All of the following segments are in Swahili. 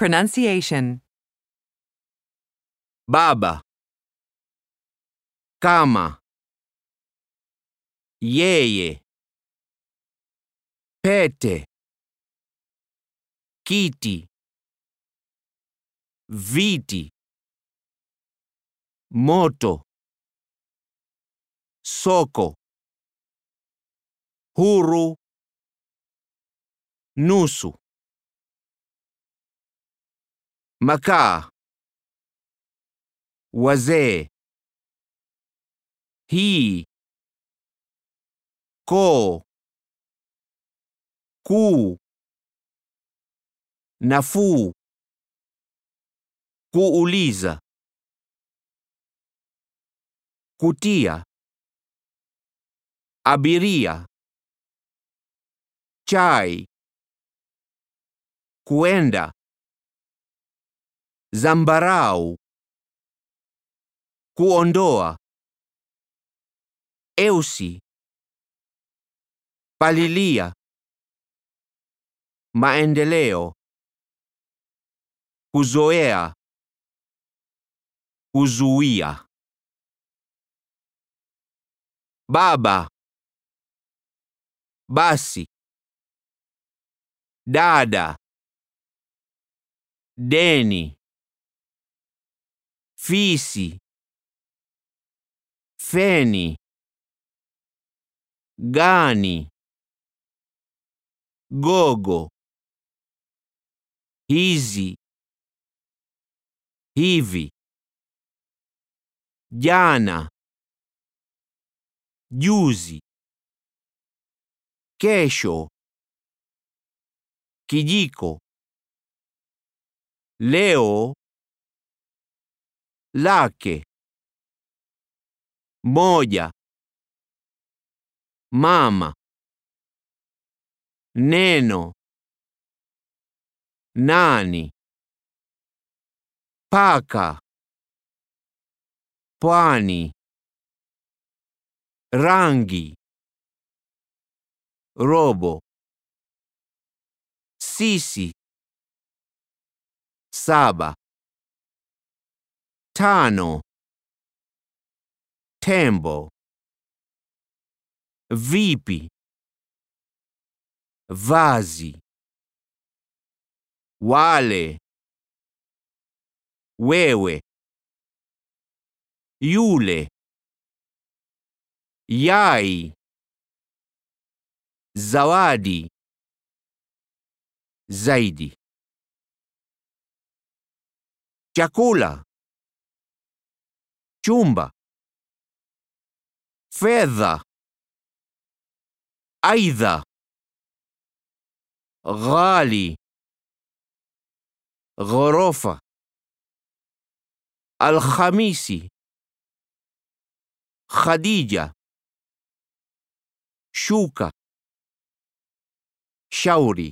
Pronunciation. baba, kama, yeye, pete, kiti, viti, moto, soko, huru, nusu, makaa, wazee, hii, koo, kuu, nafuu, kuuliza, kutia, abiria, chai, kuenda, zambarau, kuondoa, eusi, palilia, maendeleo, kuzoea, kuzuia. Baba, basi, dada, deni, fisi, feni, gani, gogo, hizi, hivi, jana, juzi, kesho, kijiko, leo, lake, moja, mama, neno, nani, paka, pwani, rangi, robo, sisi, saba, tano, tembo, vipi, vazi, wale, wewe, yule, yai, zawadi, zaidi. Chakula, chumba, fedha, aidha, ghali, ghorofa, Alhamisi, Khadija, shuka, shauri,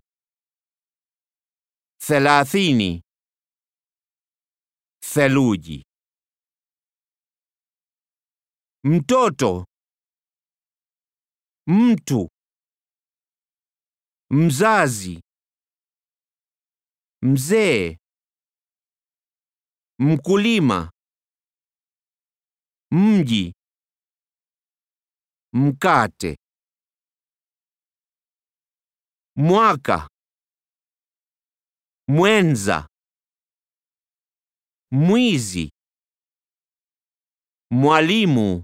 thelathini, theluji. Mtoto, mtu, mzazi, mzee, mkulima, mji, mkate, mwaka, mwenza, mwizi, mwalimu,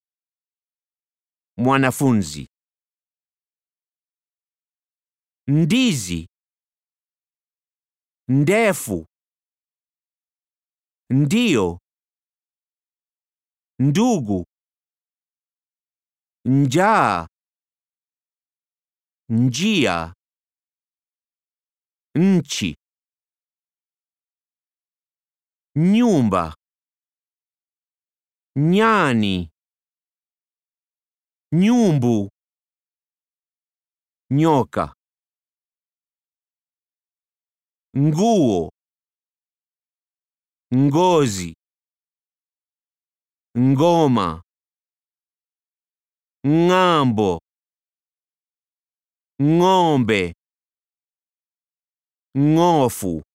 mwanafunzi, ndizi, ndefu, ndio, ndugu, njaa, njia, nchi, nyumba, nyani, nyumbu, nyoka, nguo, ngozi, ngoma, ng'ambo, ng'ombe, ng'ofu.